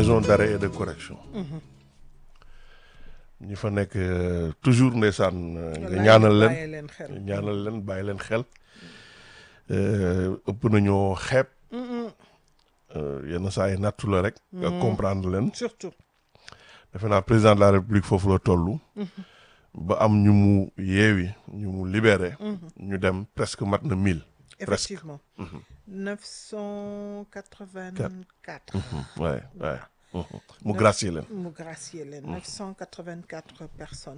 maison d'arrêt et de correction ñi fa nekk euh, toujours ndeysaan euh, nga Wallaay, ñaanal leen bàyyi leen xel. ñaanal leen bàyyi leen xel Euh, ëpp nañoo xeeb euh, yenn saa yi nattu la rek nga comprendre leen surtout defe naa président de la république foofu la toll ba am ñu mu yeewi ñu mu libéré ñu dem presque mat na mille presque effectivement 984 ouais ouais mu gracier leen mu gracier leen 984 personnes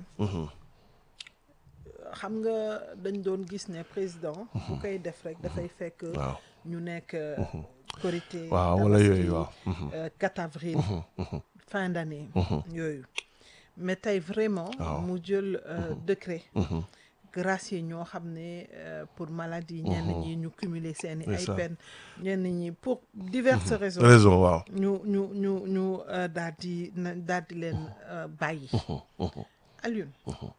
xam nga dañ doon gis ne président bu koy def rek dafay fekk waaw ñu nekk korité waaw wala Tabaski, yooyu waaw euh, 4 avril fin d'année yooyu mais tey vraiment Waaw. mu jël euh, décret gracier ñoo xam ne euh, pour maladie ñenn ñi ñu cumuler seeni ay Ndeysaan. peine ñenn ñi pour diverses raisons raison waaw ñu ñu ñu ñu euh, daal di na daal di leen euh, bàyyi Alioune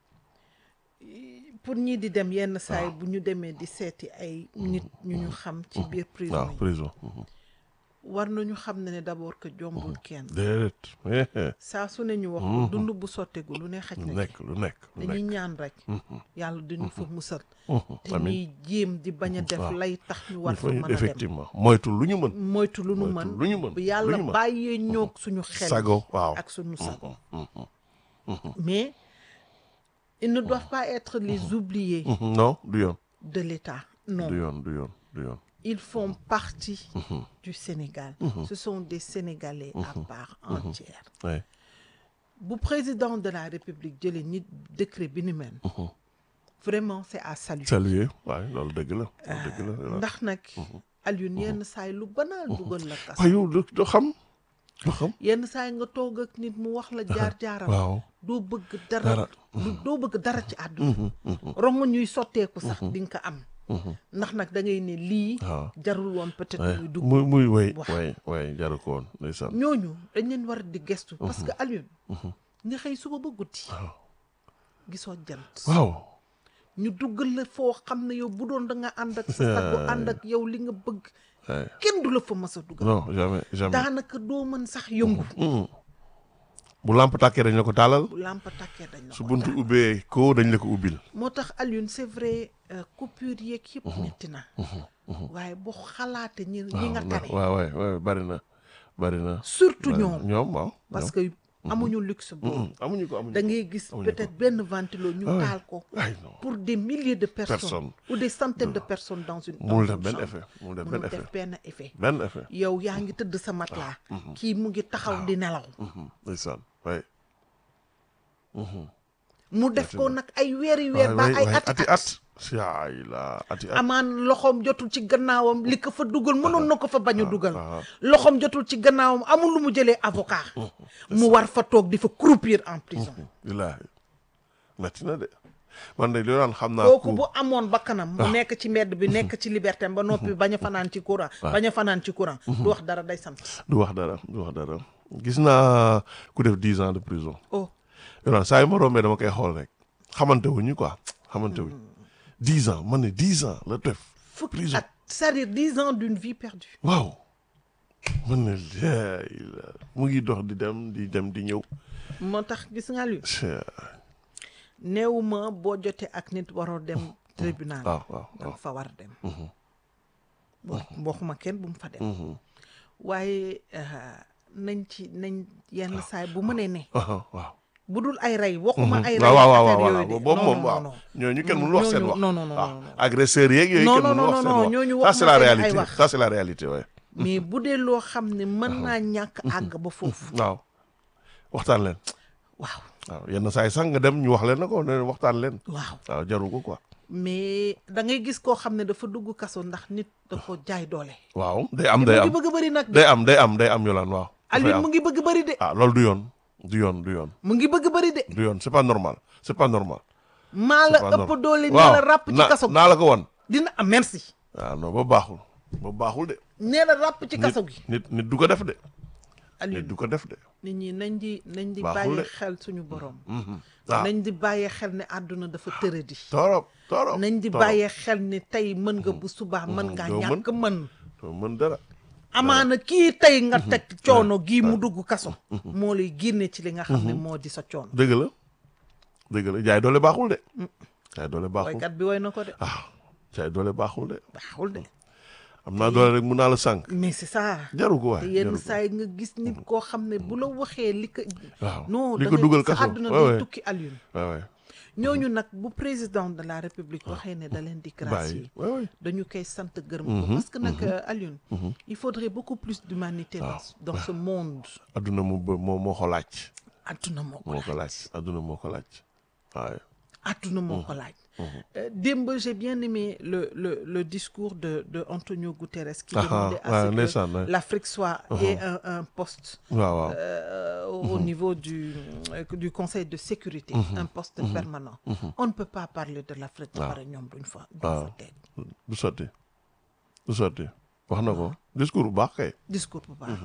pour ñii di dem yenn saay bu ñu demee di seeti ay nit ñu ñu xam ci biir prison waaw yi prison war nañu xam ne ne d'abord que jombul kenn déedéet saa su ne ñu wax ko dund bu sottegu lu ne xaj lu na ci nekk lu nekk lu dañuy nekk ñaan rek yàlla duñu fa musal te amiin ñuy jéem di bañ a def waaw. lay tax ñu war il fa faut mën a dem effectivement moytu lu ñu mën moytu lu nu moytu mën lu ñu mën bu lu yàlla ñu mën. bàyyee ñoog suñu xel sago waaw ak suñu sago mais ils ne doivent pas être les oubliés Mhm, non du yoon de l'État non du yoon du yoon du yoon ils font partie du Sénégal ce sont des Sénégalais à part entière ouais. bu président de la République jëlee nit décret bi ni mel vraiment c'est à saluer saluer waaye loolu dëgg la loolu dëgg la ndax nag Alioune yenn saay lu banal dugal la kas waaye yow du du xam du xam yenn saay nga toog ak nit mu wax la jaar-jaaram waaw doo bëgg Dara. dara lu doo bëgg dara ci àdduna rongo ñuy sotteeku sax di nga ko am ndax nag da ngay ne lii waaw jarul woon peut-être ouais. muy dugg muy muy way wax. way way jaru ko woon ndeysaan ñooñu dañ leen war di gestu parce que Alioune nga xëy suba ba guddi waaw gisoo jant waaw ñu duggal la foo xam ne yow bu doon da nga ànd ak sa sago ànd ak yow li nga bëgg ouais. kenn du la fa mës a dugal non jamais jamais daanaka doo mën sax yëngu Mhm. bu lamp tàkkee dañ la ko taalal bu làmp tàkkee dañ la su ko buntu ubbee ko dañ la ko ubbil moo tax Alioune c'est vrai euh, coupure yeeg yëpp metti na waaye boo xalaate ñi ñi nga waaw tane waaw waay waay bari na bari na surtout bari na. ñoom ñoom waaw parce que amuñu luxe boobu Mhm. amuñu ko amuñu da ko ngay gis amuñu peut-être benn ventilo ñu Ah ouais. taal ko ay non pour des milliers de personnes Personnes. ou des centaines de personnes dans une mënul dans def une benn chambre. effet mënul def benn mënul effet def benn effet benn effet yow yaa ngi tëdd sa matelas kii mu ngi taxaw di nelaw Mhm. ndeysaan waay mu def ko nag ay weeri weer ba waay ay waay ati ati at at yaay la ati at amaan loxoom jotul ci gannaawam li ko fa dugal mënoon na ko fa bañ a dugal ah. loxoom jotul ci gannaawam amul lu mu jëlee avocat mu war fa toog di fa croupir en prison billaahi metti na de man de li daan xam naa kooku ku bu amoon bakkanam mu nekk ci mbedd bi nekk ci liberté ba noppi bañ a fanaan ci courant bañ a fanaan ci courant du wax dara day sant du wax dara du wax dara gis naa ku def dix ans de prison oh yow saa yu ma rombee dama koy xool rek xamante wuñu quoi xamante wuñ dix ans man ne dix ans la def fukki prison at c'est-à-dire dix ans d'une vie perdue waaw man ne laay la mu ngi dox di dem di dem di ñëw moo tax gis nga lu Chey, néewuma boo jotee ak nit waroo dem tribunal waaw waaw danga waaw fa war a dem wax waxuma kenn bu mu fa dem waaye euh, nañ ci nañ yenn saay bu mënee ne waaw waaw bu dul ay rey waxuma ay rey waaw waaw waaw affaire waaw yooyu de boobu non, moom non, waaw non. ñooñu kenn mënul wax seen ñooñu- wax non, non, non, waaw non, non. agresseurs yeeg yooyu Non, kenn non, mënul non, wax non, seen non, wax ñooñu ça wax c'est ma la seen ay réalité wax. ça c'est la réalité ouais mais bu dee loo xam ne mën naa ñàkk àgg ba foofu waaw waxtaan leen waaw waaw yenn saa yi sax nga dem ñu wax leen na ko ne leen waxtaan leen waaw waaw jaru ko quoi mais da ngay gis koo xam ne dafa dugg kaso ndax nit da ko jaay doole waaw day am mu day ngi am bëgg a bëri nag de day am day am day am yolaan waaw dafay Alioune am. mu ngi bëgg a bëri de ah loolu du yoon du yoon du yoon mu ngi bëgg a bëri de du yoon c'est pas normal c'est pas normal maa la C'est pas ëpp normal. doole ni waaw la ràpp ci na- kaso gi naa la ko wan dina am merci waaw non ba baaxul ba baaxul de nee la ràpp ci kaso gi nit nit du ko def de nit Alioune du ko def de nit ñi nañ di nañ di Baaxul bàyyi de. xel suñu borom waaw nañ di bàyyee xel ne àdduna dafa tëradi torop torop nañ di torop. bàyyee xel ne tey mën nga bu subaa mën ngaa doo mën. ñàkk mën doo mën dara amaana kii tey nga teg coono gii mu dugg kaso moo lay génne ci li nga xam ne moo di sa coono dëgg la dëgg la jaay doole baaxul de jaay doole baaxul woykat bi woy na ko de ah jaay doole baaxul de baaxul de am naa doole rek mun naa la sànq mais c'est ça jaru ko te waay yenn jaru ko saa yi nga gis nit koo xam ne bu la waxee li ko waaw non li da ko ngay- dugal sa kaso àdduna waaw day waay tukki Alioune waaw waay ñooñu nag bu président de la république waxee ne da leen di bàyyi gracier waay waay dañu koy sant gërëm ko parce que nag euh, Alioune il faudrait beaucoup plus d'humanité dans dans ce monde adduna mu ba- moo moo ko laaj adduna moo ko moo ko laaj laaj adduna moo ko laaj waaye adduna moo ko laaj Euh, démb j'ai bien aimé le le le discours de de Antonio Guterres qui Ah, demandait ah, à ce ndeysaan, ouais. que l'Afrique soit ait un un poste waaw waaw euh, au niveau du euh, du Conseil de sécurité un poste permanent on ne peut pas parler de l'Afrique ba pare ñoom duñ fa duñ fa teg du sotti du sotti wax na ko discours bu baax kay discours bu baax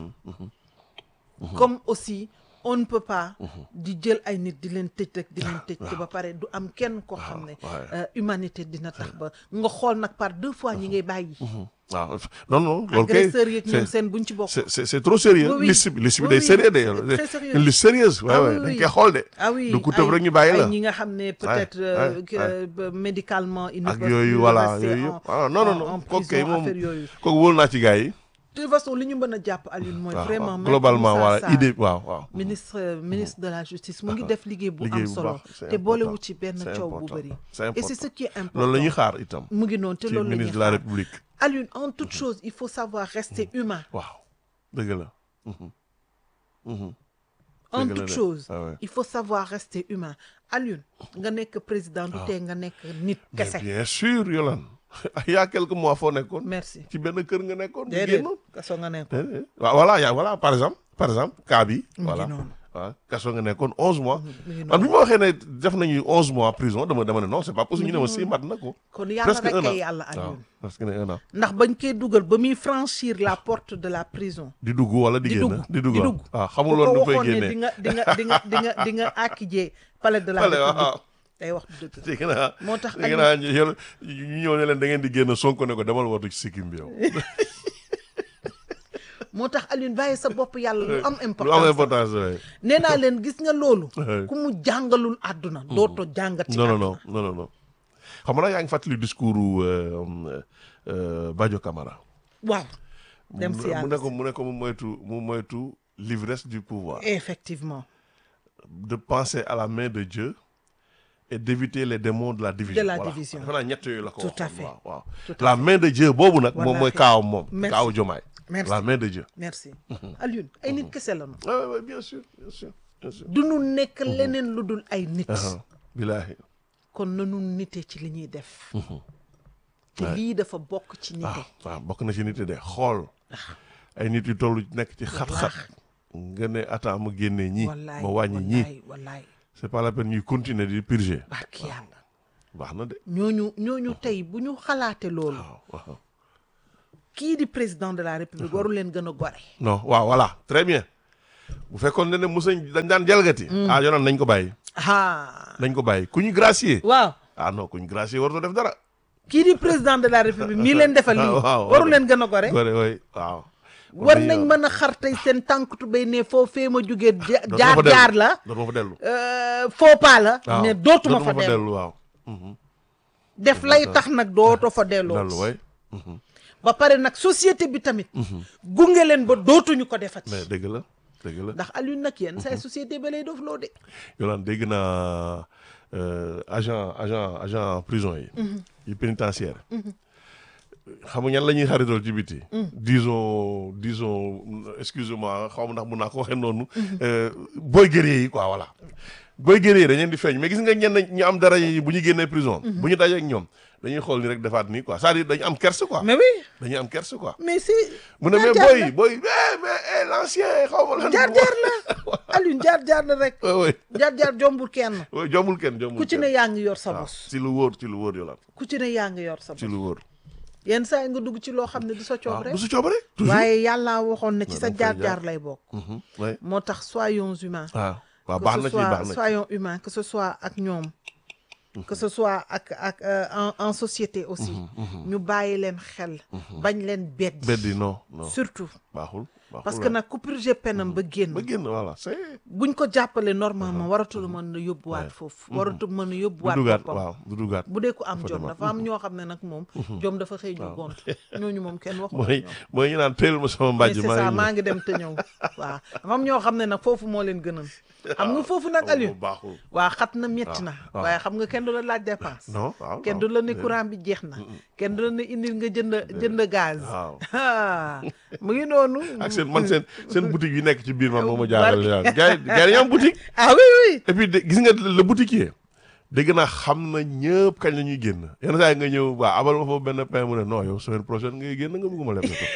comme aussi on ne peut pas di jël ay nit di leen tëj rek di leen tëj te ba pare du am kenn koo xam ne waaw. euh, humanité dina tax ba nga xool nag par deux fois ñi ngay bàyyi waaw non non loolu kay agresseurs yeeg ñoom c'est- seen buñ ci bokk c'est c'est c'est trop sérieux Oui, oui. liste bi liste bi Oui, day oui. sérieux C'est de très sérieux. une liste sérieuse Ah waaw oui, waaw dañ oui. koy xool de ah oui du ku tëb ay- rek ñu bàyyi la ay ñi nga xam ne peut-être ouais, euh, ouais, que, euh, ba- médicalement ils ne ak peuvent yooyu plus voilà rester yooyu en- yëpp ah non non en- non en kooku kay prison, moom affaire yooyu kooku wóolu naa ci gars yi de toute façon li ñu mën a jàpp Alioune mooy waaw vraiment waaw Maître globalement Moussa voilà Sarr, idée waaw waaw ministre euh, ministre de la justice mu ngi def liggéey bu liggéey am bu solo baax, c'est te boolewu important. ci benn C'est coow bu important. bëri C'est et important. c'est ce qui est important loolu la ñuy xaar itam mu ngi noonu te ci loolu la ñuy ministre de la xaar république Alioune en toute chose il faut savoir rester humain waaw dëgg la Mhm. Mhm. en Dëgg la toute de. chose Ah ouais. il faut savoir rester humain Alioune nga nekk président du tee nga nekk nit Mais kese bien sûr Yolande il y a quelques mois foo nekkoon merci ci benn kër nga nekkoon nga déedéet génn kaso nga nekk déedéet waaw voilà yaa voilà par exemple par exemple cas bi mu voilà ngi noonu waaw kaso nga nekkoon onze mois mu ngi man bi noonu ma waxee ne def nañu onze mois prison dama dama ne non c'est pas possible ñu ne ma si mat na ko kon yàlla presque rek un an kay yàlla waaw Alioune presque ne un an ndax bañ koy dugal ba muy franchir la porte de la prison di dugg wala di di génn dugg di dugg di waaw dugg waaw bu xamuloon ko nu fay waxoon ne di génnee nga di nga di nga di nga di nga àkkijee palais de la Palais, waaw. république day wax du dëgg dégg naa moo tax dégg naa ñu yéen ñu ñëw ne leen da ngeen di génn Sonko ne ko demal watu ci sikkim bi yow moo tax Alioune bàyyi sa bopp yàlla lu am lu am importance importance waay nee naa leen gis nga loolu Ouais. ku mu jàngalul àdduna dootoo jàngat ci non non àdduna non non non non xam nga yaa ngi fàttali discours u euh, euh, Badio Camara waaw dem si mu ne yàlla ko mu ne ko mu moytu mu moytu l'ivresse du pouvoir effectivement de penser à la main de Dieu et d'éviter les démons de la division De la voilà. division. defe naa ñett yooyu la ko Tout à waxoon, fait. waaw waaw Tout à la main de Dieu boobu nag moom mooy Wallaahi. kaaw moom Merci. kaaw Jomaay Merci. la main de Dieu merci Alioune ay nit kese la ñu ah oui, oui, bien sûr bien sûr bien sûr du nu nekk leneen lu dul ay nit Ah, bilaahi kon nanu nite ci li ñuy def te lii dafa bokk ci nite waaw waaw bokk na ci nit yi de xool ay nit yu toll nekk ci xat-xat nga ne attends ma génnee ñii wallaay ma wàññi ñii wallaay wallaay c'est pas la peine ñuy continuer di purger barki yàlla baax na de ñooñu ñooñu tey bu ñu xalaate loolu waaw waaw kii di président de la république waru leen gën a gore non waaw voilà très bien bu fekkoon ne ne musañ dañ daan jalgati ah yoonaan nañ ko bàyyi ah nañ ko bàyyi ku ñu gracier waaw ah non ku ñu gracier warutoo def dara kii di président de la république mii leen defal lii waaw, waru waaw. leen gën a gore gore way waaw war nañ mën a xar tey seen tànk tubéy ne foo fee ma jógee ja- Dootuma jaar fa dellu. jaar la dootuma fa dellu euh, faux pas la waaw mais dootuma fa dellu waaw def lay tax nag dootoo fa delloo dellu way ba pare nag société bi tamit gunge leen ba dootuñu ko defati mais dëgg la dëgg la ndax Alioune nag yéen say société ba lay def loo de yolaan dégg naa euh, agent agent agent prison yi yi pénitentiaire xam nga ñan la ñuy xaritool ci biti disons disons excusez-moi xaw ma ndax mun naa ko waxee noonu euh, booy guerrier yi quoi voilà booy guerrier yi dañ leen di feeñ mais gis nga ñenn ñu am dara yi bu ñu génnee prison bu ñu dajee ak ñoom dañuy xool ni rek defaat nii quoi c'est-à-dire dañu am kerse quoi mais oui dañuy am kerse quoi mais si mu ne mais jaar-jaar booy booy eh mais eh l'ancien xaw ma lan jaar-jaar la Alioune jaar-jaar la rek oui jaar-jaar jombul kenn oui jombul kenn jombul ku ci ne kenn. yaa ngi yor sa waaw bos ci lu wóor ci lu wóor yolaan ku ci ne yaa ngi yor sa ci bos lu wóor yenn saa yi nga dugg ci loo xam ne du sa coob waaw rek bu su coobare toujours waaye yàlla waxoon ne ci Non, sa da nga fay jaar-jaar lay bokk Mhm, ouais. moo tax soyons humains ah waaw que baax ce na ci soit baax na ci soyons humains que ce soit ak ñoom que ce soit ak ak euh, en en société aussi ñu bàyyi leen xel bañ leen beddi beddi non non surtout baaxul baaxul parce que nag ku purgé penam ba génn ba génn voilà c'est buñ ko jàppale normalement waratul mën a yóbbuwaat foofu waratul mën a du yóbbuwaat dugaat boppam waaw du dugaat bu dee ku am Dafa jom demaat. dafa am ñoo xam ne nag moom jom dafa xëy ñu gont ñooñu moom kenn waxu mooy mooy ñu naan teel ma sama mais mbàjj c'est maa ça ngi maa ngi dem te ñëw waaw dafa am ñoo xam ne nag foofu moo leen gënal xam nga foofu nag Aliou baaxul waa xat na métti na waaw. waaye xam nga kenn du la laaj dépense non waaw kenn waaw. du la ne courant bi jeex na kenn du la ne indil nga jënd jënd gaz waaw ah mu ngi noonu ak seen man seen seen boutique yi nekk ci biir man moo ma jaaxal daal gars yi gars yi am boutique ah oui oui et puis de- gis nga le boutiquier dégg naa xam na ñëpp kañ la ñuy génn yenn saa yi nga ñëw waa abal ma foofu benn pain mu ne non yow semaine prochaine ngay génn nga bëgguma leb sa ko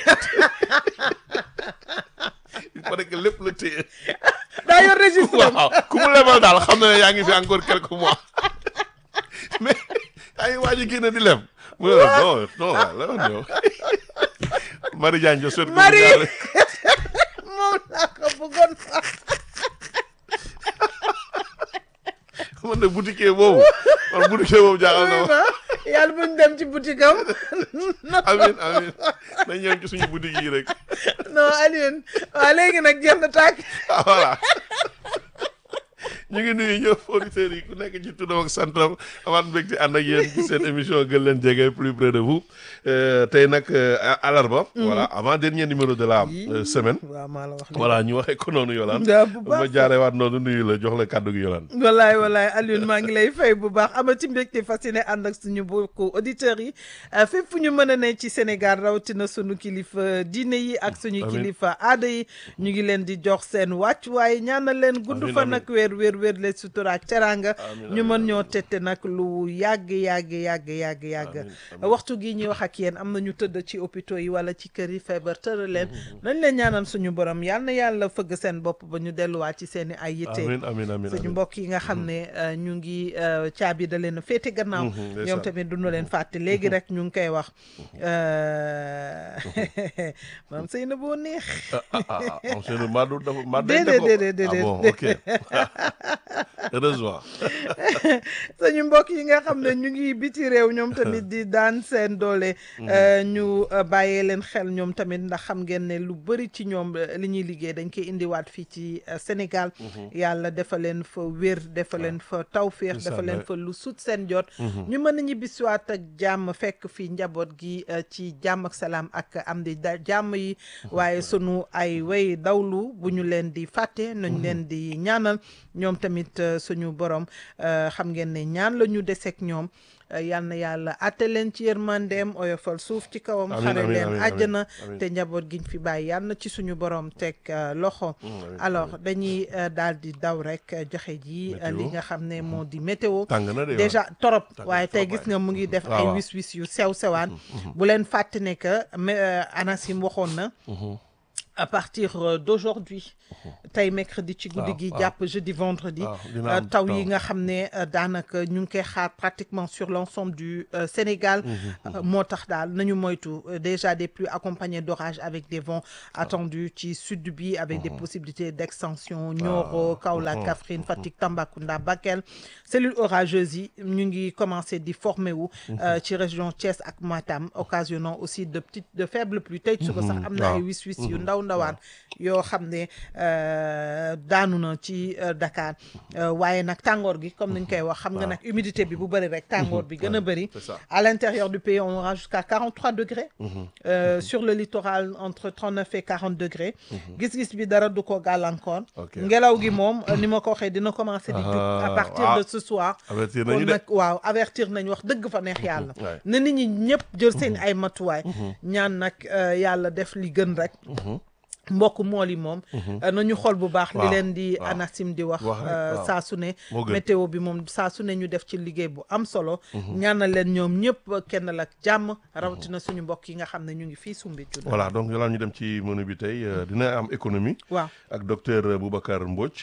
il paraît que lépp la téye daa yor registre am. waaw ku mu lebal daal xam na ne yaa ngi fi encore quelques mois mais yaa ngi waaj a génn di leb mu ne la non non waaw la wax yow Marie Diagne jo souhaite que Marie! vous moom laa ko bëggoon sax man de boutiquier boobu man boutiquier boobu jaaxal na ma yàlla buñ dem ci boutique am amin amin nañ ñëw ci suñu boutique yi rek non Alioune waaw léegi nag jeex na tàkk ah voilà ñu ngi nuyu ñëpp auditeurs yi ku nekk ci turam ak santam amaat mbégte ànd ak yéen ci seen émission gën leen jege plus près de vous Euh, tey nag euh, alarba voilà avant dernier numéro de la euh, semaine waaw maa la wax voilà ñu waxee ko noonu Yolaan daa bu baax ma jaaree waat noonu nuyu la jox la kàddu gi Yolaan wallaay wallaay Alioune maa ngi lay fay bu baax amati mbégte fasciné ànd ak suñu mbokku auditeurs yi fépp fu ñu mën a ne ci Sénégal rawatina suñu kilifa diine yi ak suñu Amiin. kilifa aada yi ñu ngi leen di jox seen wàccuwaay ñaanal leen gudd Amiin, fan amiin. ak weer weer weer le sutura ak teraanga Amiin, ñu amiin, mën ñoo tette nag lu yàgg yàgg yàgg yàgg yàgg Amiin, amiin. waxtu gi ñuy wax ak yéen am na ñu tëdd ci hôpitaux yi wala ci kër yi feebar tëral leen nañ leen ñaanal suñu borom yal na yàlla fëgg seen bopp ba ñu delluwaat ci seen i ay yitte amin amin amin suñu amin mbokk yi nga xam ne euh, ñu ngi euh, caabi da leen a féete gannaaw Mhm, ñoom ndeysaan. tamit duñu leen fàtte léegi rek ñu ngi koy wax euh, maam sëy na boo neex ah ah ah ah monsieur le Madou dafa Madou Déedéet, ko déedéet, déedéet, ah bon ok heureusement suñu mbokk yi nga xam ne ñu ngi biti réew ñoom tamit di daan seen doole euh, ñu euh, bàyyee leen xel ñoom tamit ndax xam ngeen ne lu bëri ci ñoom euh, li ñuy liggéey dañ koy indiwaat fii ci euh, Sénégal yàlla dafa leen fa wér dafa leen fa tawféex C'est ça, dafa leen ouais. fa lu sut seen jot ñu mën a ñibbisiwaat ak jàmm fekk fii njaboot gi euh, ci jàmm ak salaam ak am di da jàmm yi waaye sunu ay way dawlu bu ñu leen di fàtte nañ leen di ñaanal ñoom tamit euh, suñu borom euh, xam ngeen ne ñaan la ñu deseeg ñoom euh, yal na yàlla atte leen ci yërmandeem oyofal suuf ci kawam Amiin, xare amiin, leen amiin, àjjana amiin. te njaboot giñ fi bàyyi yal na ci suñu borom teg euh, loxo amiin, alors dañuy euh, daal di daw rek euh, joxe ji euh, li Météo. nga xam ne moo di météo tàng na de déjà torop Tàng waaye tey trop, gis nga mu ngi def waaw, ay waaw. wis wis yu sew sewaan bu leen fàtte ne que mais, euh, ANACIM waxoon na à partir euh, d'aujourd'hui tey mercredi ci guddi waaw, gi waaw. jàpp jeudi vendredi waaw, dina euh, am taw taw. yi nga xam ne euh, daanaka ñu ngi koy xaar pratiquement sur l'ensemble du euh, Sénégal Euh, moo tax daal nañu moytu euh, déjà des pluies accompagnées d'orages avec des vents attendus ci sud bi avec des possibilités d'extension Nioro Kaolack Kaffrine Fatick Tambacounda Bakel cellules orageuses yi ñu ngi commencé di former wu euh, ci région Thiès ak Matam occasionnant aussi de petites de faibles pluies tey suba sax am na ay waaw. wis wis yu ndaw ndawaan yoo xam ne euh, daanu na ci euh, Dakar Euh, waaye nag tàngoor gi comme niñ koy wax xam nga nag humidité bi bu bëri rek tàngoor bi gën a bëri c'est ça. à l'intérieur du pays on aura jusqu'à 43 degrés Euh, sur le littoral entre 39 et 40 degrés gis-gis bi dara du ko gàllankoor Ok. ngelaw gi moom euh, ni ma ko waxee dina commencer di jug à Ah, partir ah. de ce soir avertir kon nañu de nag waaw avertir nañ wax dëgg fa neex yàlla ouais. na nit ñi ñëpp jël seen ay matuwaay ñaan nag euh, yàlla def li gën rek mbokk mool yi moom euh, nañu xool bu baax li Waaw, leen di waaw. ANACIM di wax Wax rek, euh, waaw. saa su ne Moo gën. météo bi moom saa su ne ñu def ci liggéey bu am solo ñaanal leen ñoom ñëpp kenn la ak jàmm rawatina suñu mbokk yi nga xam ne ñu ngi fii Soumbédioune voilà donc Yolaan ñu dem ci menu bi tey euh, dina am économie waaw ak docteur Boubacar Mbodj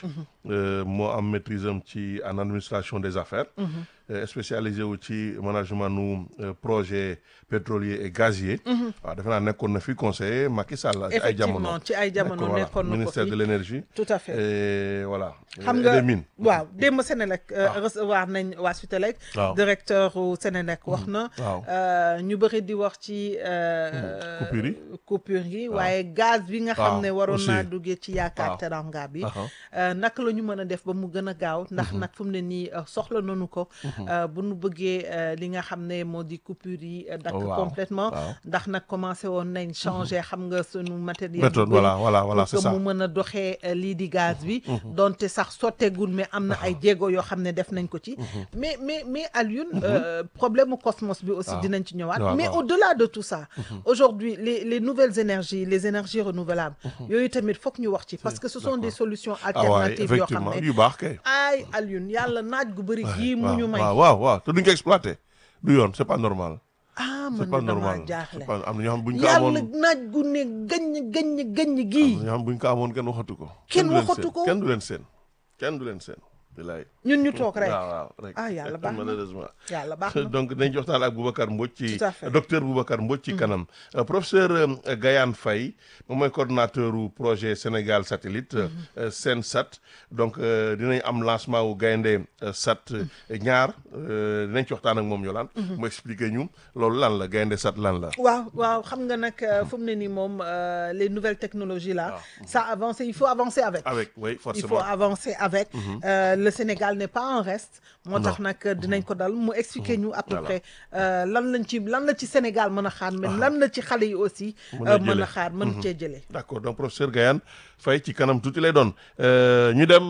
euh, moo am maîtrise am ci en administration des affaires. euh, spécialisé wu ci management nu euh, projet pétrolier et gazier. waaw defe naa nekkoon na fi conseiller Macky Sall. ay jamono effectivement ci ay jamono Voilà, nekkoon na ko ministère fi de l'énergie. tout à fait et voilà. xam et nga des mines. waaw démb Sénélec euh, recevoir nañ waa Sutelec waaw directeur u Sénélec wax na waaw. euh, ñu bëri di wax ci euh, coupure yi. coupure yi waaye gaz bi nga xam waaw, ne waroon aussi. naa duggee ci yaakaar waaw. teranga bi Aha. euh, naka la ñu mën a def ba mu gën a gaaw ndax nag fu mu ne nii euh, soxla nañu ko euh, bu nu bëggee euh, li nga xam ne moo di coupure yi euh, dakk Waaw, complètement waaw. ndax nag commencé woon nañ changer xam nga sunu matériel méthode bu bëri voilà voilà voilà pour c'est que ça. mu mën a doxee euh, lii di gaz bi donte sax sotteegul mais am na ay jéego yoo xam ne def nañ ko ci mais mais mais Alioune euh, problème mu cosmos bi aussi waaw. dinañ ci ñëwaat waaw, mais waaw. au-delà de tout ça aujourd'hui les les nouvelles énergies les énergies renouvelables yooyu tamit foog ñu wax ci parce que ce sont des solutions ah waaye alternatives yoo xam effectivement ne yu baax kay. ay Alioune yàlla naaj gu bëri gii mu ñu may waaw waaw waaw te duñ ko exploité du yoon c'est pas normal. ah c'est man pas de damaa normal jaaxle c'est pas am na ñoo xam buñ ko yàlla amoon naaj gu ne gaññ gaññ gaññ gii am na ñoo xam buñ ko amoon kenn waxatu ko. Kenn du leen waxatu seen, ko. kenn du leen seen kenn du leen seen. bilaay ñun ñu toog rek waaw waaw rek. ah yàlla baax na malheureusement. yàlla baax na donc dañ ci waxtaan ak Boubacar Mbodj ci Tout à fait. docteur Boubacar Mbodj ci kanam Euh, professeur euh, Gayane Faye moom mooy coordonnateur u projet Sénégal satellite euh, Sensat donc euh, dinañ am lancement wu gaynde euh, sat euh, ñaar euh, dinañ ci waxtaan ak moom Yolande mu expliquer ñu loolu lan la gaynde sat lan la waaw waaw xam nga nag euh, fu mu ne nii moom euh, les nouvelles technologies là ça avance il faut avancer avec avec oui il faut forcément avancer avec Euh, le Sénégal n'est pas en reste moo tax nag dinañ ko dal mu expliquer ñu à peu Voilà. près euh, lan lañ ci lan la ci Sénégal mën a xaar mais lan la ci xale yi aussi Mën a euh, mën jëlee. a xaar mën cee jëlee d'accord donc professeur Gayane Faye ci kanam tuuti lay doon Euh, ñu dem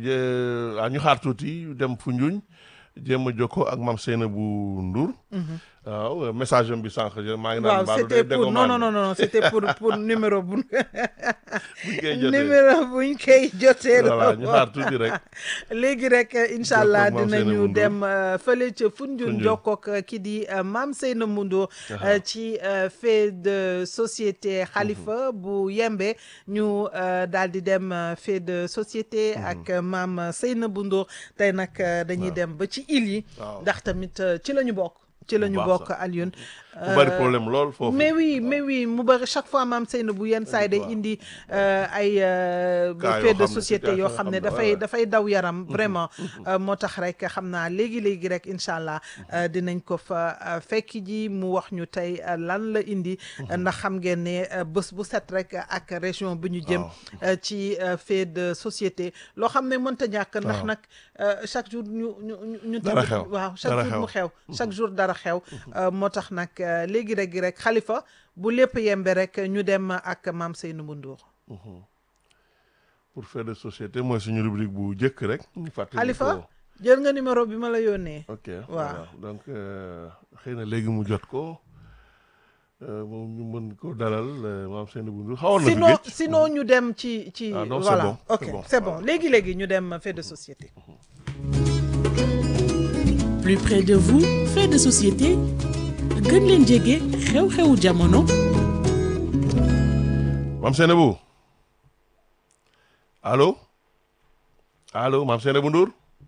euh, ah, ñu xaar tuuti dem Foundiougne jéem a jokkoo ak Mame Seynabou Ndour waaw euh, message am bi sànq maa ngi naan waaw mbaalu c'était day pour non dégommage non non non c'était pour pour numéro bu buñ koy jotee numéro buñ koy jotee la voilà ñu xaar tuuti rek léegi rek incha allah Jokkoog Mame dinañu Seynabou Ndour. dem euh, fële ca Foundiougne Foundiougne. jokkoog euh, ki di euh, Mame Seynabou Ndour euh, ci euh, fait de société Khalifa bu yembe ñu euh, daal di dem euh, fait de société ak euh, Mame Seynabou Ndour tey nag euh, dañuy dem ba ci île yi waaw. ndax tamit euh, ci la ñu bokk ci la ñu baax bokk sax. Alioune bu bari problème lool foofu mais oui mais oui mu bëri chaque fois maam Seynabou yenn saa yi day waaw. indi euh, ay euh, Cas yoo fait de xam ne société situation yoo yoo xam xam ne ne, dafay ouais, ouais. dafay daw yaram vraiment Euh, moo tax rek xam naa léegi léegi rek incha allah euh, dinañ ko fa euh, fekk ji mu wax ñu tey euh, lan la indi ndax xam ngeen ne euh, bés bu set rek ak région bi ñu jëm Waaw. euh, ci euh, fait de société loo xam ne mënta ñàkk ndax Waaw. nag euh, chaque jour ñu ñu ñu ñu Dara tamit- xew. waaw chaque Dara jour mu xew chaque jour dara xew Euh, moo tax nag euh, léegi rek rek xalifa bu lépp yembe rek ñu dem ak maam Seynabou Ndour pour faire de société mooy suñu rubrique bu njëkk rek ñu fàttali xalifa ko. jël nga numéro bi ma la yónnee ok Waaw. voilà donc euh, xëy na léegi mu jot ko euh, moom ñu mën ko dalal euh, Mame Seynabou Ndour xawoon na fi sinon géej. sinon ñu dem ci ci Ah non, c'est voilà bon, ok c'est bon, c'est bon voilà. léegi léegi ñu dem fait de société plus près de vous fait de société gën leen jege xew-xewu jamono Mame Seynabou allo allo Mame Seynabou Ndour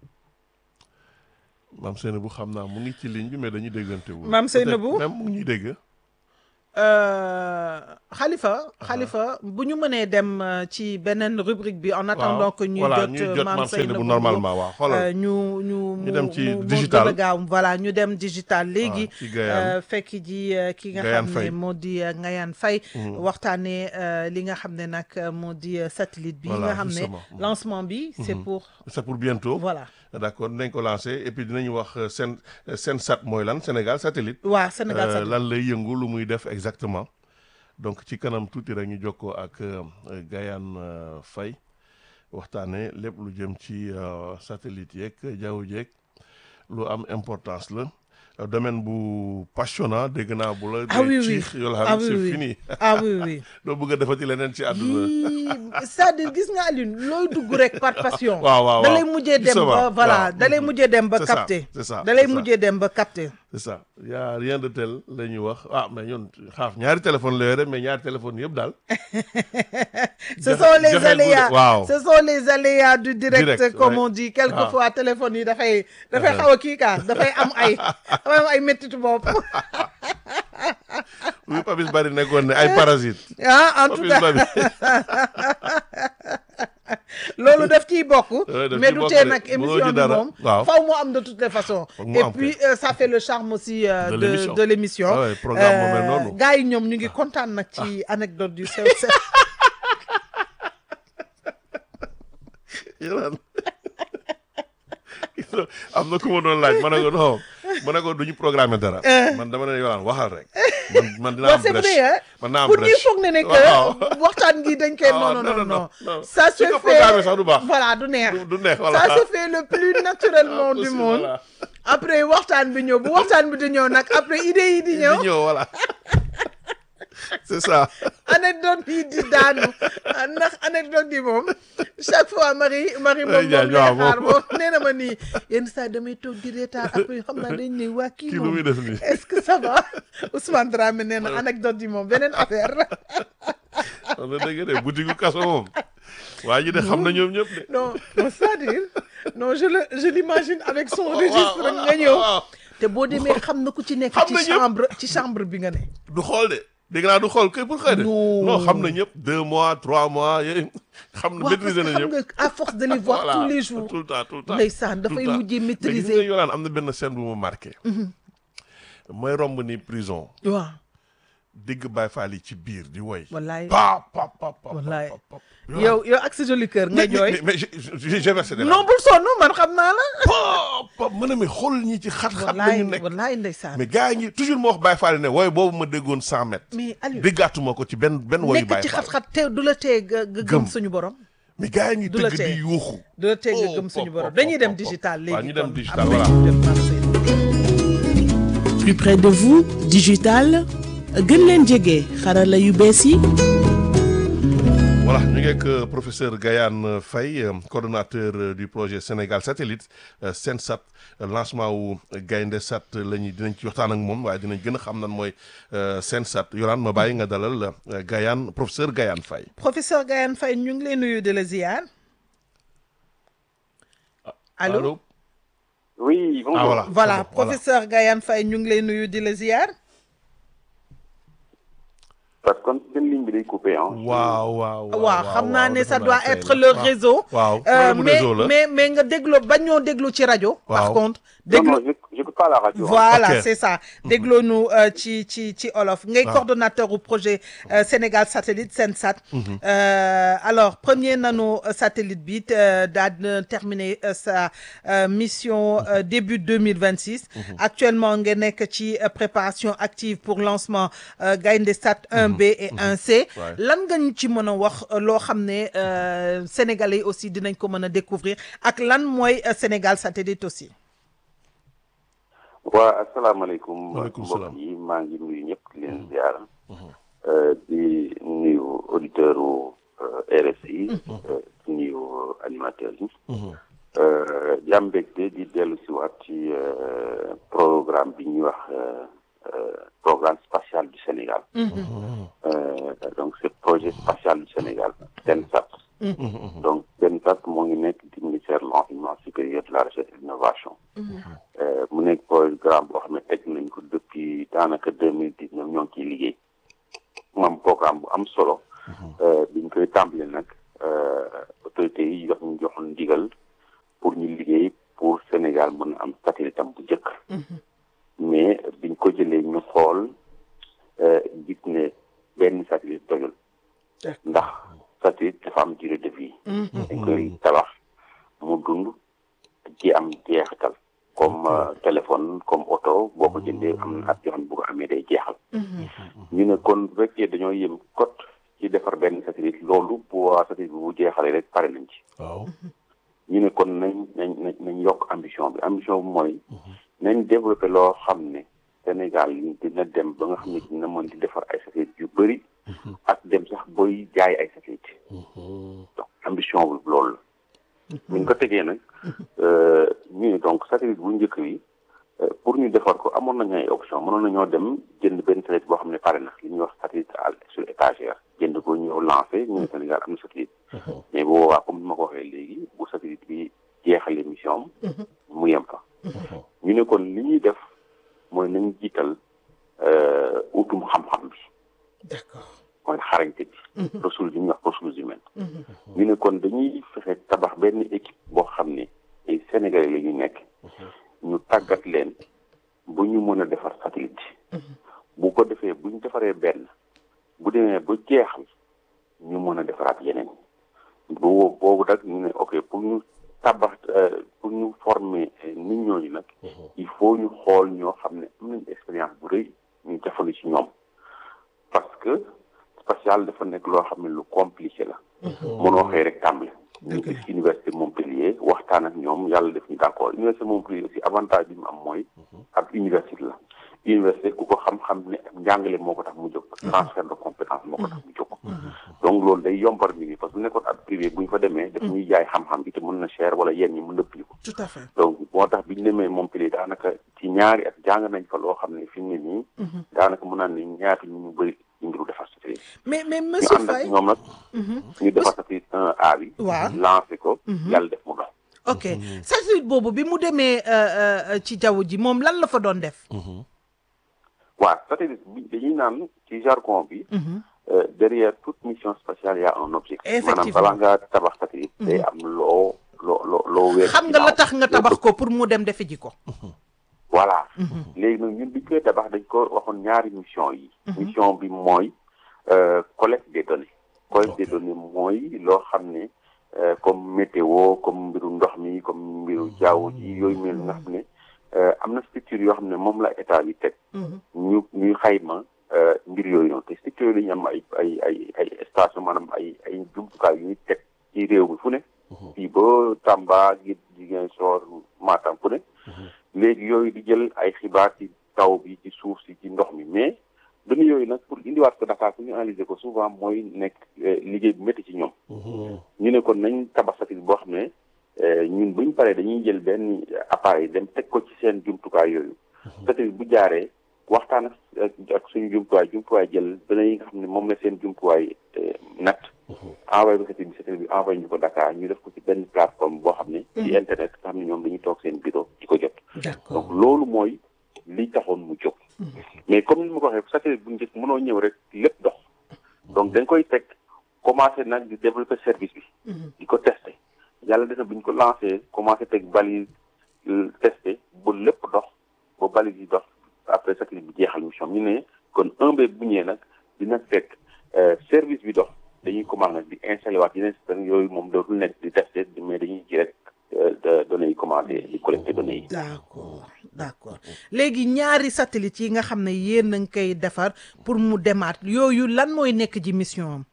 Mame Seynabou xam naa mu ngi ci ligne bi mais dañuy déggante wu. Mame Seynabou? même mu ngi ñuy dégg. Euh, xalifa xalifa bu ñu mënee dem euh, ci beneen rubrique bi en attendant que ñuy voilà jot ñuy euh, jot maam Mame Seynabou Seynabou normalement waaw xoolal. Euh, ñu ñu mu dem ci mu- mu digital. gën a gaaw voilà ñu dem digital léegi ci Gayane. euh, fekk ji euh, ki nga Gayane xam ne Faye. moo di euh, Ngayane Faye waxtaanee euh, li nga xam ne nag euh, moo di euh, satellite bi Voilà, nga xam ne justement. lancement bi c'est pour c'est pour bientôt. voilà d'accord dinañ ko lancer et puis dinañu wax euh, sen euh, Sensat mooy lan Sénégal satellite. waa Sénégal Euh, satellite lan lay yëngu lu muy def exactement donc ci kanam tuuti rek ñu jokkoo ak euh, Gayane euh, Faye waxtaanee lépp lu jëm ci euh, satellite yeeg jaww jeeg lu am importance la Euh, domaine bu passionnant dégg naa bu la. ah oui dee oui ciix yoo xam ah ne oui c'est oui fini ah oui oui doo bëgg a defati leneen ci àdduna. yii c'est-à-dire gis nga Alioune looy dugg rek par passion. waaw waaw da waaw lay mujjee dem Justement, ba voilà waaw. da lay mujjee dem ba C'est ça, capté. c'est ça, da lay c'est ça. mujjee dem ba capté. c'est ça y a rien de tel la ñuy wax ah mais ñun xaaf ñaari téléphone la yore mais ñaari téléphone yëpp daal ce Joxe- sont les joxe aléas guddi- waaw. ce sont les aléas du direct, Direct, comme ouais. on dit quelquefois téléphone yi dafay dafay xaw a kii kaa dafay am ay dafay am ay méttitu bopp oui Papis Bari nekkoon ne ay parasites ah en tout Papis cas Bari loolu daf ciy bokk Ouais, daf mais ciy du bokk tee de. nag Mënoo émission ci bi dara. moom Waaw. faw mu am de toutes les façons Foog mu et am puis kay. euh, ça fait le charme aussi euh, De de l'émission. de l'émission Ah ouais, programme moo mel noonu. gars yi ñoom ñu ngi kontaan nag ci anecdote du sew sew yéen am na ku ma doon laaj ma ne ko non ma ne ko du ñu programmer dara. man dama ne yolaan waxal rek. man man dinaa Bon, am c'est brèche vrai hein man naa am pour ñuy brèche. foog ne ne Waaw. que waxtaan gi dañ koy Ah, non non non, non non, non non. ça se Su ko fait programmer sax du baax. voilà du neex du du neex voilà. ça se fait le plus naturellement Ah, du possible, monde voilà. après waxtaan bi ñëw bu waxtaan bi di ñëw nag après idée yi di ñëw di ñëw voilà. c'est ça. anecdote yi di daanu ndax anecdote yi moom chaque fois Marie Marie moom Ay, moom jaaj, lay waaw, xaar moom. moom nee na ma nii yenn saa damay toog di reetaan après xam naa dañ ne waa kii kii lu moom muy def nii. est-ce que ça va Ousmane Dramé nee na anecdote yi moom beneen affaire la wax na dëgg de boutique kaso moom. waa ji de xam na ñoom ñëpp de. non non c'est-à-dire non je le je l'imagine avec son waaw, registre waaw, nga ñëw waaw. te boo demee xam na ku ci nekk Xam ci na ñëpp. chambre ci chambre bi nga ne du xool de dégg naa du xool kay pour xëy de. Non. non xam na ñëpp deux mois trois mois yooyu xam na waaw parce que maîtriser na xam ñëpp. nga à force de les voir Voilà, tous les jours tout le temps tout le temps. ndeysaan dafay tout le temps. mujjee mais gis nga maîtriser Yolaan am na benn scène bu ma marqué. mooy romb ni prison waaw dégg Baye Fall yi ci biir di woy. wallaay pa pa pa pa Wallaay. pa, pa, pa. yow yow ak sa joli cœur nga mais mais jooy mais, mais j'ai- j'ai j'ai versé des non larmes. bul sonn man xam naa la pa pa ma ne mais xool ñi ci xat-xat la wallaay ñu nekk. wallaay ndeysaan mais gars yi ngi toujours ma wax Baye Fall ne woy boobu ma déggoon 100 mètres. mais Aliou déggaatuma ko ci benn benn woyu nekk Baye ci Fall. xat-xat te du la tee nga nga gëm Gëm. suñu borom mais gars yi ngi du la tëgg tee. di yuuxu. du la tee nga Oh, gëm suñu pop, borom pop, dañuy pop, dem pop, digital pop. léegi Waaw, ñu dem kon. digital, Après, voilà. ñu dem marché. plus près de vous digital gën leen jege xarala yu bees yi Voilà, ñu ngi ak euh, professeur Gayane Faye euh, coordonnateur euh, du projet Sénégal Satellite euh, Sensat euh, lancement wu Gaynde Sat la ñuy dinañ ci waxtaan ak moom waaye dinañ gën a xam nan mooy euh, Sensat Yolaan ma bàyyi nga dalal euh, Gayane professeur Gayane Faye. professeur Gayane Faye ñu ngi lay nuyu de la ziar allô Oui, bonjour. Ah voilà. voilà c'est bon, voilà. professeur Gayane Faye ñu ngi lay nuyu di la ziar Parce que seen ligne bi day coupé ah. waaw waaw waaw xam naa ne defe ça naa doit tey être la. le Waaw. réseau waaw Euh, problème mu mais réseau la. mais mais nga déglu ba ñoo déglu ci rajo par Waaw. contre Non, déglu non, je j'écoute pas la radio. hein. voilà Ok. c'est ça dégloo nu euh, ci ci ci olof ngay Waaw. coordonnateur au projet euh, Sénégal Satellite Sensat Euh, alors premier nano euh, satellite bi euh, daa dina terminer euh, sa euh, mission euh, début 2026 actuellement nga nekk ci euh, préparation active pour lancement euh, Gaïndé Sat 1B et 1C Ouais. lan nga ñu ci mën a wax euh, loo xam ne euh, sénégalais yi aussi dinañ ko mën a découvrir ak lan mooy euh, Sénégal Satellite aussi waa asalaamaaleykum Waaleykum mbokk salaam. yi maa ngi nuyu ñëpp di leen ziar Euh, di nuyu auditeur u RSI euh, di nuyu animateurs yi Euh, di am mbégte di dellu si waat ci euh, programme bi ñuy wax euh, euh, programme spatial du Sénégal Euh, donc c'est projet spatial du Sénégal SENSAT donc SENSAT moo ngi nekk di ministère de l'enseignement supérieur de la recherche et de l'innovation Euh, mu nekk programme boo xam ne teg nañ ko depuis daanaka deux mille dix neuf ñoo ngi ciy liggéey mu am programme bu am solo Euh, biñ koy tàmbali nag euh, autorités yi jox ñu joxoon ndigal pour ñu liggéey pour Sénégal mën a am satellite am bu njëkk mais biñ ko jëlee ñu xool euh, gis ne benn satellite doyul ndax satellite dafa am durée de vie dañ koy tabax mu dund ci am jeexital comme euh, téléphone comme oto boo ko jëndee am na at yoo xam ne bu ko amee day jeexal ñu ne kon bu fekkee dañoo yem kot ci defar benn satellite loolu bu waa satellite bi bu jeexalee rek pare nañ ci waaw ñu ne kon nañ nañ nañ nañ yokk ambition bi ambition bi mooy nañ développé loo xam ne Sénégal yi dina dem ba nga xam ne dina mën di defar ay satellite yu bëri ak dem sax booy jaay ay satellite donc ambition bi loolu la bu ñu ko tegee nag euh, ñu ne donc satellite bu njëkk bi pour ñu defar ko amoon nañu ay option mënoon nañoo dem jënd benn satellite boo xam ne pare na li ñuy wax satellite sur étagère jënd ko ñëw lancé ñu ne Sénégal am na satellite mais bu boobaa comme ni ma ko waxee léegi bu satellite bi jeexalee mission am mu yem fa ñu ne kon li ñuy def mooy nañ jiital utum xam-xam bi d'accord mooy xarañte bi ressources yi ñuy wax ressources humaines ñu ne kon dañuy fexe tabax benn équipe boo xam ne ay sénégalais la ñu nekk ñu tàggat leen bu ñu mën a defar satellite bu ko defee bu ñu defaree benn bu demee ba jeexal ñu mën a defaraat yeneen bu boobu nag ñu ne ok pour ñu tabax pour ñu former nit ñooñu nag il faut ñu xool ñoo xam ne am nañu expérience bu rëy ñu jafandu ci ñoom parce que spatial dafa nekk loo xam ne lu compliqué la mënoo xëy rek tàmbali ñu gis université Montpellier waxtaan ak ñoom yàlla def ñu d'accord université Montpellier aussi avantage bi mu am mooy ab université la université ku ko xam-xam ne ak njàngale moo ko tax mu jóg transfert de compétence moo ko tax mu jóg donc loolu day yombal mi ngi parce que bu nekkoon ab privé bu ñu fa demee daf ñuy jaay xam-xam bi te mën na cher wala yenn ñi mën na ko tout à fait donc moo tax bi ñu demee Montpellier daanaka ci ñaari at jàng nañ fa loo xam ne fi mu ne nii daanaka mën naa ne ñaata ñu ñu bëri ñu ngiru defar satellite mais mais ñu monsieur ànd ak Faye ñoom nag ñu defar satellite un A bi waaw lancé ko yàlla def mu dox ok satellite boobu bi mu demee euh, euh, ci jaww ji moom lan la fa doon def waaw satellite bi dañuy naan ci jargon bi euh, derrière toute mission spatiale y a un objectif maanaam Effectivement. balaa nga tabax satellite day am loo loo loo loo weer xam nga la tax nga tabax ko pour mu dem defe ji ko voilà léegi nag ñun biñ koy tabax dañ ko waxoon ñaari mission yi mission bi mooy euh, collecte des données collecte des données mooy loo xam ne euh, comme météo comme mbiru ndox mi comme mbiru jaww ji yooyu mel nga xam ne euh, am na structure yoo xam ne moom la état bi teg ñu ñuy xayma euh, mbir yooyu noonu te structure yooyu dañu am ay ay ay ay station maanaam ay ay jumtukaay yu ñuy teg ci réew mi fu ne fii ba Tamba gi Ziguinchor Matam fu ne léegi yooyu di jël ay xibaar ci taw bi ci suuf si ci ndox mi mais données yooyu nag pour indiwaat ko Dakar pour ñu analyser ko souvent mooy nekk euh, liggéey bu métti ci ñoom ñu ne kon nañ tabax satellite boo xam ne euh, ñun buñ paree dañuy jël benn appareil dem teg ko ci seen jumtukaay yooyu satellite bu jaaree waxtaan ak ak suñu jumtuwaay jumtuwaay jël données yi nga xam ne moom la seen jumtuwaay euh, natt envoyé ko satellite bi satellite bi envoyé ñu ko Dakar ñu def ko ci benn plateforme boo xam ne ci internet nga xam ne ñoom dañuy toog seen bureau di ko jot d'accord donc loolu mooy li taxoon mu jóg mais comme ni ma ko waxee satellite bu njëkk mënoo ñëw rek lépp dox donc dañ koy teg commencé nag di développer service bi di ko testé yàlla def na bu ñu ko lancé commencé teg balise testé ba lépp dox ba balise yi dox après satellite bi jeexal mission ñu ne kon un B bu ñëwee nag dina fekk euh, service bi dox dañuy commencé nag di installé waat yeneen système yooyu moom dootul nekk di testé mais dañuy ji rek euh, de données yi commencé di collecté données yi d'accord d'accord léegi ñaari satellite yi nga xam ne yéen a ngi koy defar pour mu demaat yooyu lan mooy nekk ji mission am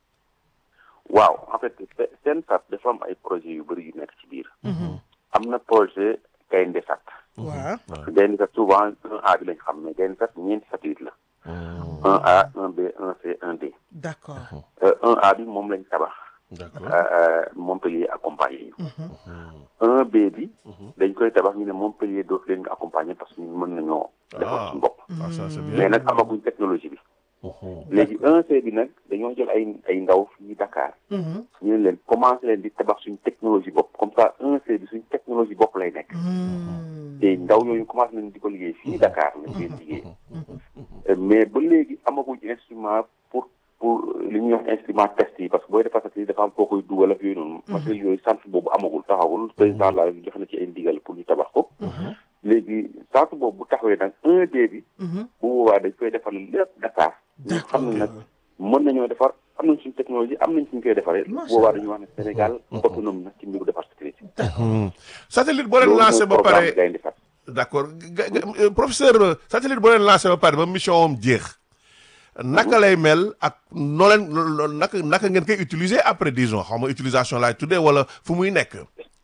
waaw en fait se- seen sat dafa am ay projet yu bëri yu nekk ci biir am na projet gaynde sat waaw gaynde sat souvent un A bi lañ xam mais gaynde sat ñeenti satellite la un A un B un C un D d'accord Euh, un A bi moom lañ tabax d'accord euh, Montpellier accompagné ñu un B bi dañ koy tabax ñu ne Montpellier dootu leen nga accompagner parce que ñun mën nañoo defar suñu bopp ah ça c'est bien mais nag amaguñ technologie bi léegi un C bi nag dañoo jël ay ay ndaw fii Dakar ñu ne leen commencé leen di tabax suñ technologie bopp comme ça un C bi suñ technologie bopp lay nekk te ndaw yooyu commencé nañ di ko liggéey fii Dakar lañ koy liggéey Euh, mais ba léegi amaguñ instrument pour pour li ñuy wax instrument test yi parce que booy defar satellite dafa am foo koy dugal ak yooyu noonu matériel yooyu centre boobu amagul taxawul président la jox na ci ay ndigal pour ñu tabax ko léegi centre boobu bu taxawee nag un D bi bu boobaa dañ koy defar lépp Dakar ñu xam ne nag mën nañoo defar am nañ suñu technologie am nañ suñ koy defaree bu boobaa dañuy wax ne Sénégal autonome na ci mbiru defar satellite satellite boo leen loolu lancé mooy ba programme pare Gaynde Fatma d'accord ga- ga- euh, professeur euh, satellite boo leen lancé ba pare ba mission am jeex naka lay mel ak noo leen lo- lo- naka naka ngeen koy utiliser après disons xaw ma utilisation laay tuddee wala fu muy nekk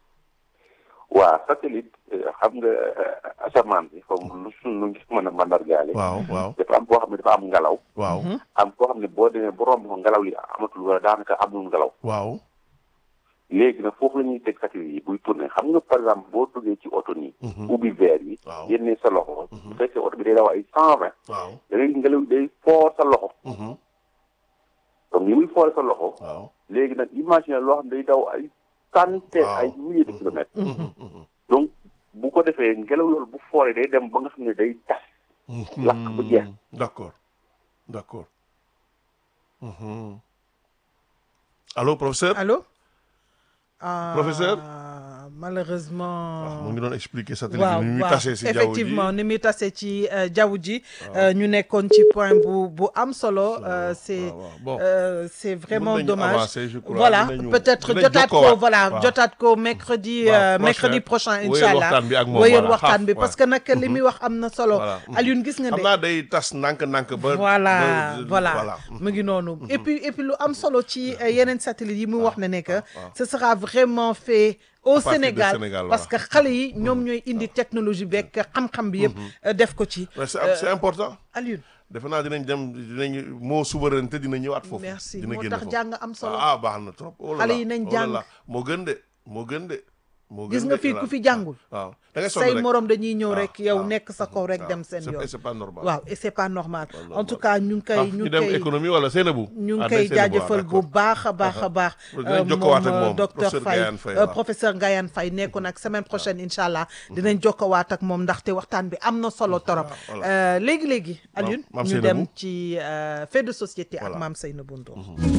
waa satellite euh, xam nga euh, asamaan bi comme lu suñ lu ngi mën a mandargaale waaw waaw dafa am koo xam ne dafa am ngelaw waaw am koo xam ne boo demee ba romb ko ngelaw li amatul wala daanaka amul ngelaw waaw léegi nag foofu la ñuy teg satellite yi buy tourné xam nga par exemple boo duggee ci oto nii ubbi verre yi Waaw. génnee sa loxo bu fekkee oto bi day daw ay cent vingt waaw da ngay ngelaw day foor sa loxo Mhm. donc ni muy foore sa loxo waaw léegi nag imagine loo xam ne day daw ay centaine Waaw. ay milliers de kilomètres Mhm, mhm. donc bu ko defee ngelaw loolu bu fooree day dem ba nga xam ne day tas lakk bu jeex. d'accord d'accord Mhm. allô professeur allô Ah, Professeur malheureusement mu ngi doon expliquer satellite waaw bi ni muy waaw tasee si jaww ji effectivement ni muy tasee ci euh, jaww ji euh, ñu nekkoon ci point bu bu am solo euh, c'est waaw, waaw. Bon. euh, c'est vraiment nañu dommage avancer, je crois. voilà Dinañu- peut-être dinañ jotaat ko jokkoowaat. voilà Waaw. jotaat ko mercredi Waaw, euh, prochain. mercredi prochain Wéyal incha allah waxtaan bi ak moom, wéyal voilà. waxtaan bi Ah, parce que nag li muy wax am na solo Voilà. Alioune gis nga xam ne naa day tas ndànk-ndànk ba voilà ba- voilà voilà mu ngi noonu et puis et puis lu am solo ci euh, yeneen satellites yi muy wax ne ne que waaw. ce sera vraiment fait au partir du Sénégal Sénégal, parce que xale yi ñoom ñooy indi technologie beeg xam-xam bi yëpp euh, def ko ci Ouais, c'est c'est important Alioune defe naa dinañ dem dinañ moo souveraineté dina ñëwaat foofu merci dina moo génn tax foofu. jàng am solo ah baax na trop oh là Xale là, yi nañ oh là jàng. là. moo gën de moo gën de moo gën gis nga de, fii voilà. ku fi jàngul waaw da ngay sonn say rek. morom dañuy ñëw waaw, rek yow waaw. nekk sa kaw rek waaw. dem seen C'est- yoon c'est pas normal waaw et c'est pas normal Pas en normal. tout cas ñu ngi ah koy ñu ñu ngi dem koy économie wala Seynabou ñu ngi Ah, koy day Seynabou, jaajëfal ah, bu d'accord. baax a baax a baax Dinañ jokkowaat ak moom, docteur professeur Faye Gayane Faye, euh, waaw. professeur Gayane Faye nekkoon ak semaine prochaine incha allah dinañ jokkowaat ak moom ndaxte waxtaan bi am na solo torop voilà. Euh, léegi léegi Alioune Mame ñu Seynabou. dem ci euh, fait de société ak Voilà. Mame Seynabou Ndour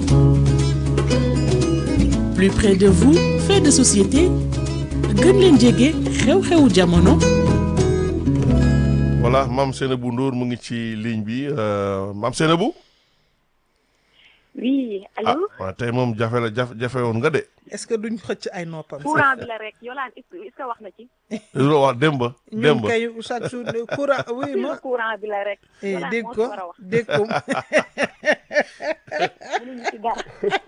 plus près de vous fait de société gën leen jege xew-xewu jamono voilà Mame Seynabou Ndour mu ngi ci ligne bi euh, Mame Seynabou oui ah allo waaw tey moom jafe la jafe jafe woon nga de est-ce que duñ xëcc ay noppam courant bi la rek Yolande est-ce que est-ce que wax na ci loolu wax démb ñun démb kay chaque jour ne courant oui ma courant bi la rek eh, Yolande dégg moo ko ci war a wax dégg ko mënuñu ci dara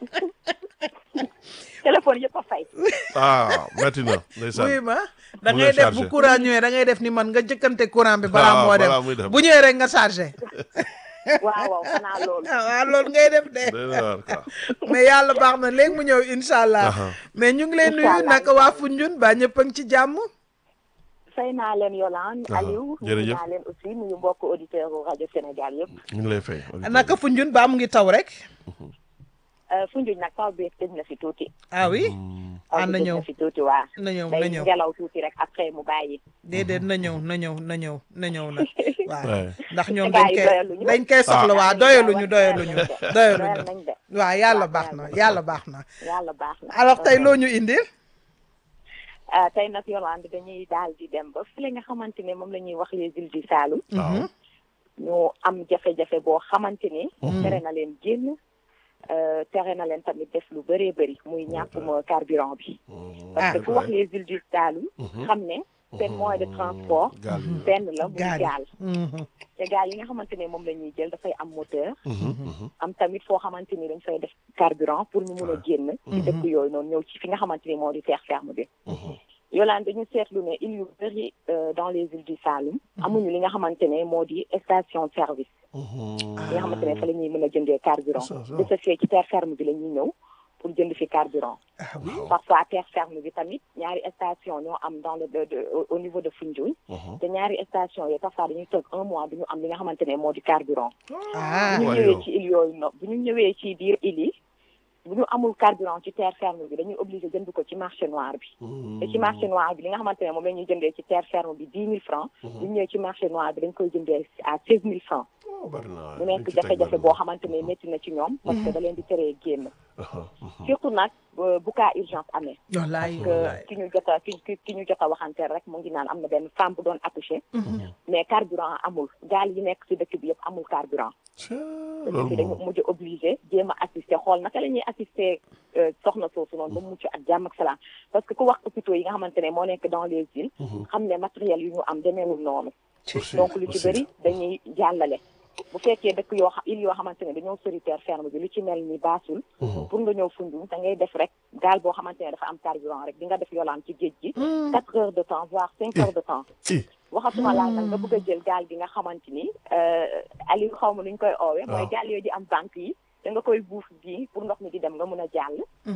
téléphone yëpp a fay ah metti na ndeysaan oui ma Mu da ngi ngay def chargé. bu courant ñëwee da ngay def ni man nga jëkkante courant bi balaa Ah, moo dem balaa muy dem. bu ñëwee rek nga chargé waaw waaw xanaa loolu ah waaw loolu ngay def de Doy na waar quoi. mais yàlla baax na léegi mu ñëw incha allah Aha. mais ñu ngi leen Incha nuyu allah, naka incha waa allah. Foundiougne ba ñëpp a ngi ci jàmm fay naa leen Yolande Aha, Aliou nuyu jërëjëf. naa leen aussi nuyu mbokk auditeur u rajo Sénégal yëpp ñu ngi lay fay. naka Foundiougne ba mu ngi taw rek Euh, Foundiougne nag taw bi tëj na fi tuuti ah oui taw ah bi na tëj ñëw na fi tuuti waa na ñëw na day ñëw ngelaw tuuti rek après mu bàyyi déedéet na ñëw na ñëw na ñëw na ñëw nag waaw Ouais. ndax ñoom Gars dañ yi koy doyaluñu. dañ koy soxla waa doyaluñu doyaluñu doyal doyaluñu nañ de waaw yàlla waaw, baax na doyal yàlla baax na yàlla baax na alors tey loo ñu indil ah tey nag Yolande dañuy daal di dem ba fële nga xamante ne moom la ñuy wax les îles du Saloum waaw. ñu am jafe-jafe boo xamante ni tere na leen génn euh, tere na leen tamit def lu bëree bëri muy ñàkkuma carburant bi parce que ku wax les îles du Saloum xam ne seen moyen de transport gaal yi. benn la muy gaal yi. gaal Mhm. te gaal yi nga xamante ne moom la ñuy jël dafay am moteur Mhm, mhm. am tamit foo xamante ni dañ fay def carburant pour ñu mun a génn ci dëkk yooyu noonu ñëw ci fi nga xamante ni moo di terre ferme bi Yolande dañu seetlu ne îles yu bëri euh, dans les îles du Saloum amuñu li nga xamante ne moo di station service Mhm. li nga xamante ne fa la ñuy mën a jëndee carburant Ça, ça. de ce fait ci terre ferme bi la ñuy ñëw pour jënd fi carburant ah oui parfois terre ferme bi tamit ñaari station ñoo am dans le de, de- au- au niveau de Foundiougne Mhm. te ñaari station yi parfois dañuy toog un mois du ñu am li nga xamante ne moo di carburant ah bu ñu waaye ñëwee yow. ci île yooyu no bu ñu ñëwee ci biir île yi bu ñu amul carburant ci terre ferme bi dañuy obligé jënd ko ci marché noir bi te ci marché noir bi li nga xamante ne moom la ñuy jëndee ci terre ferme bi dix mille francs bu ñu ñëwee ci marché noir bi dañ koy jëndee à seize mille francs Oh, bari na mu waay. nekk Li ci teg jafe-jafe bari boo na. xamante ne métti na ci ñoom parce que da leen di teree génn Aha, mhm. surtout nag euh, bu cas urgence amee wallaay que wallaay ki ñu jot a ki ki ki ñu jot a waxanteel rek mu ngi naan am na benn femme bu doon accoucher mais carburant amul gaal yi nekk ci dëkk bi yëpp amul carburant Tiens, dëkk loolu bi dañu moom. mujj obligé jéem a assister xool naka la ñuy assister euh, soxna soosu noonu ba mu mucc ak jàmm ak salaam parce que ku wax hôpitaux yi nga xamante ne moo nekk dans les îles xam ne matériel yu ñu am demeewul noonu Aussi, donc lu ci aussi. bëri dañuy jàllale bu fekkee dëkk yoo xam île yoo xamante ne dañoo sori terre ferme bi lu ci mel ni baasul pour nga ñëw Foundiougne da ngay def rek gaal boo xamante ne dafa am carburant rek di nga def yolaan ci géej gi quatre heures de temps voire cinq heures de temps Ih, waxatuma laa nag nga bëgg a jël gaal gi nga xamante ni Aliou xaw ma nu ñu koy oowee mooy waaw. gaal yooyu di am banque yi da nga koy buuf bii pour ndox mi di dem nga mun a jàll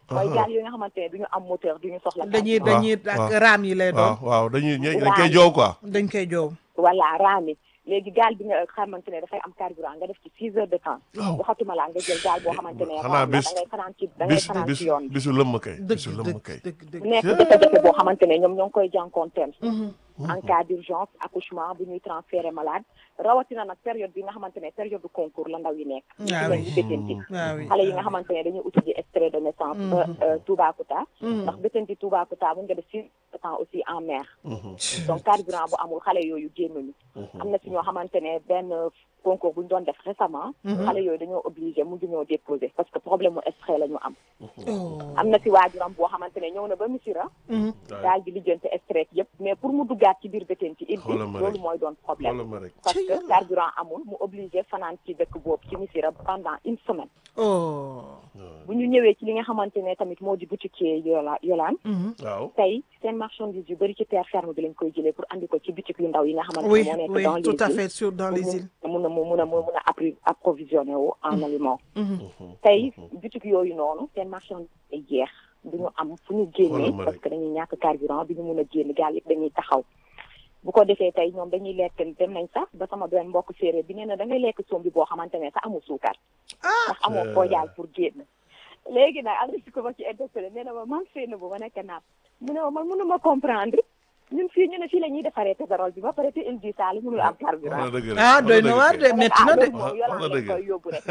mooy gaal yooyu nga xamante ne du ñu am moteur du ñu soxla dañuy carburant. dañuy waaw. ak raam yi lay waaw doon waaw dañuy ñe- dañ koy joow quoi dañ koy joow voilà raami léegi gaal bi nga xamante ne dafay am carburant nga def ci six heures de temps waaw waxatuma laa nga jël gaal boo xamante ne xanaa raam la bis da ngay fanaan ci da ngay bis fanaan bis ci yoon bi bisu lëmm kay dëgg bisu lëmm dëgg kay dëgg dëgg nekk jafe-jafe boo xamante ne ñoom ñoo ngi koy jànkoonteel en cas d'urgence accouchement bu ñuy transférer malade rawatina nag période bi nga xamante ne période de concours la ndaw yi nekk Ah ñu oui. ci bétanti waaw oui xale yi nga xamante ne dañuy uti ji extrait de naissance ba euh, Toubacouta ndax bétanti Toubacouta mun nga def six temps aussi en mer donc carburant bu amul xale yooyu génnuñu am na si ñoo xamante ne benn concours bu ñu doon def récemment xale yooyu dañoo obligé mujj ñoo déposer parce que problème mu extrait la ñu am oh am na si waajuram boo xamante ne ñëw na ba Missirah daal di lijjanti extrait yëpp mais pour mu duggaat ci biir bétanti il bi Xoolal ma loolu rek. mooy doon problème xoolal ma rek parce Ci que yàlla. carburant amul mu obligé fanaan ci dëkk boobu ci Missirah pendant une semaine oh bu ñu ñëwee ci li nga xamante ne tamit moo di boutiquier yola yolaan waaw tey seen marchandise yu bëri ci terre ferme bi lañ koy jëlee pour andi ko ci boutique yu ndaw yi nga xamante oui ne moo nekk oui dans les tout à îles fait sur dans les îles pour mun a mun a mun a appri approvisionné wu en aliment tey boutique yooyu noonu seen marchandise ay jeex du ñu am fu ñu génnee Xoolal ma parce rek. que dañuy ñàkk carburant bi ñu mun a génn gaal yëpp dañuy taxaw bu ko defee tey ñoom dañuy lekk dem nañ sax ba sama benn mbokk séeréer bi nee na da ngay lekk sombi boo xamante ne sax amul suukar ndax amoo foo jaay pour génn léegi nag am na si ko ma ci interpellé nee na ma man fee na bu ma nekk naam mu ne ma man mënuma comprendre ñun fii ñu ne fii la ñuy defaree pétrole bi ba pare te île du Saloum mënul am wax carburant na dëgg rek ah wax doy na na waar dëgg de kay. métti na de ah wax yolaan na lañ dëgg. koy yóbbu rek